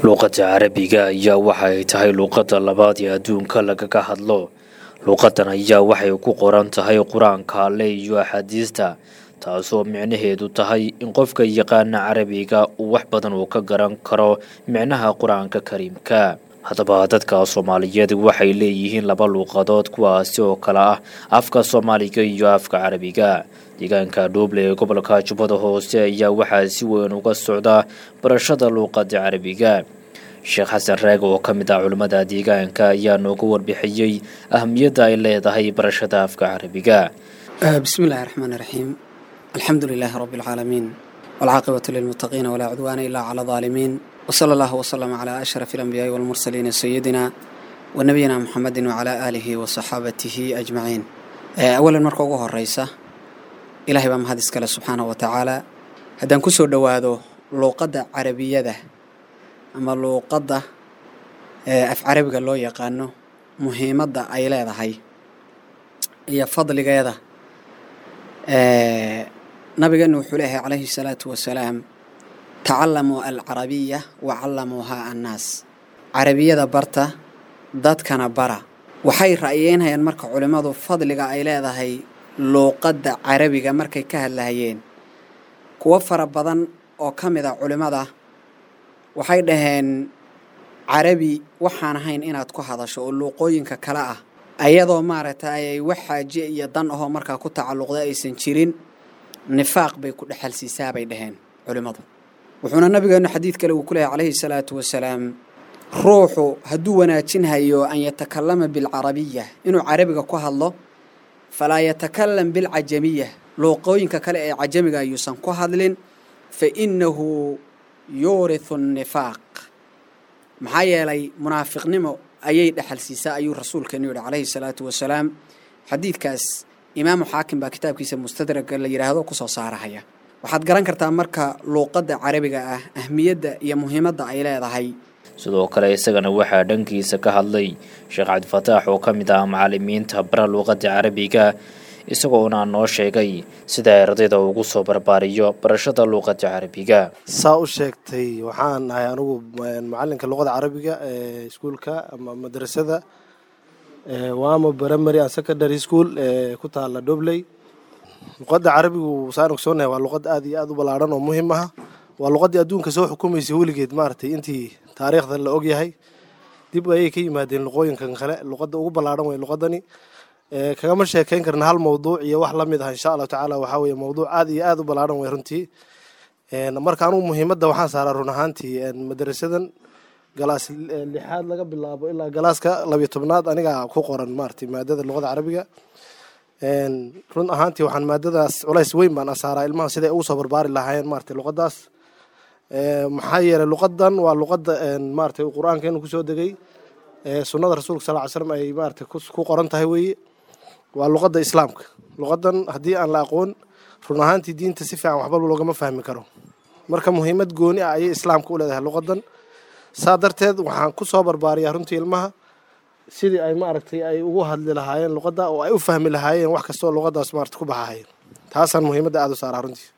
luuqadda carabiga ayaa waxay tahay luuqadda labaad ee adduunka lagaga hadlo luuqadan ayaa waxay ku qoran tahay qur-aanka alle iyo axaadiista taasoo micnaheedu tahay in qofka yaqaana carabiga uu wax badan uu ka garan karo micnaha qur-aanka kariimka haddaba dadka soomaaliyeed waxay leeyihiin laba luuqadood kuwaasi oo kale ah afka soomaaliga iyo afka carabiga deegaanka dhuuble ee gobolka jubbada hoose ayaa waxaa si weyn uga socda barashada luuqada carabiga sheekh xasan raag oo ka mid ah culimmada deegaanka ayaa nooga warbixiyey ahamiyadda ay leedahay barashada afka carabiga bismi illaahi raxmaan iraxiim alxamdu lilaahi rabbi alcaalamiin walcaaqibatu lilmuttaqiina walaa cudwaana ilaa cala daalimiin wsala allahu wslama calaa ashraf alambiyaai walmursaliina sayidina wa nabiyina muxamedin wacalaa aalihi wa saxaabatihi ajmaciin awalan marka ugu horeysa ilaahay baa mahad iskale subxaana wa tacaala haddaan ku soo dhowaado luuqadda carabiyada ama luuqadda af carabiga loo yaqaano muhiimadda ay leedahay iyo fadligeeda nabigeena wuxuu leeyahay calayhi salaatu wasalaam tacalamuu alcarabiya wa callamuuhaa annaas carabiyada barta dadkana bara waxay ra'yeynayaan marka culimmadu fadliga ay leedahay luuqadda carabiga markay ka hadlahayeen kuwo fara badan oo ka mid a culimmada waxay dhaheen carabi waxaan ahayn inaad ku hadasho oo luuqooyinka kale ah ayadoo maaragtay ay wax xaaje iyo dan ahoo markaa ku tacalluqda aysan jirin nifaaq bay ku dhexalsiisaa bay dhaheen culimmadu wuxuuna nabigeenu xadiid kale uu ku leehay calayhi salaatu wasalaam ruuxu hadduu wanaajinhayo an yatakallama bilcarabiya inuu carabiga ku hadlo falaa yatakalam bilcajamiya luuqooyinka kale ee cajamiga ayuusan ku hadlin fa innahu yuurihu nifaaq maxaa yeelay munaafiqnimo ayay dhexal siisaa ayuu rasuulkeenu yihi calayhi salaatu wasalaam xadiidkaas imaamu xaakim baa kitaabkiisa mustadraga la yidhaahdo kusoo saarahaya waxaad garan kartaa marka luuqadda carabiga ah ahmiyadda iyo muhiimadda ay leedahay sidoo kale isagana waxaa dhankiisa ka hadlay sheekh cabdifataax oo ka mid ah macalimiinta bara luuqadda carabiga isagoona noo sheegay sida ardayda ugu soo barbaariyo barashada luuqadda carabiga saa u sheegtay waxaan ahay anigu macalinka luuqada carabiga ee iskuulka ama madrasada wamo primary and secondary school ee ku taala dobley luqadda carabigu saan ogsoonahay waa luqad aad iyo aad u ballaaran oo muhiim ah waa luqaddii adduunka soo xukumaysay weligeed maaragtay intii taariikhda la ogyahay dib ayay ka yimaadeen luqooyinkan kale luqadda ugu ballaaran way luqadani kagama sheekayn karna hal mawduuc iyo wax la mid ah insha allahu tacaala waxaa weeye mawduuc aad iyo aad u ballaaran way runtii marka anugu muhiimadda waxaan saaraa run ahaantii madrasadan galaas lixaad laga bilaabo ilaa galaaska labiyo tobnaad aniga ku qoran maaragtay maadada luqada carabiga run ahaantii waxaan maadadaas culays weyn baan asaaraa ilmaha siday ugu soo barbaari lahaayeen maratay luqadaas maxaa yeelay luqadan waa luqadda maratay qur-aankeenu kusoo degay sunnada rasuulka sal ly slam ay maratay ku qoran tahay weeye waa luqadda islaamka luqadan haddii aan la aqoon run ahaantii diinta si fiican waxba loogama fahmi karo marka muhiimad gooni ah ayay islaamka u leedahay luqadan saa darteed waxaan ku soo barbaariyaa runtii ilmaha sidii ay maaragtay ay ugu hadli lahaayeen luqadda oo ay u fahmi lahaayeen wax kastoo luqadaas maarata ku baxahayen taasaan muhiimadda aada u saaraa runtii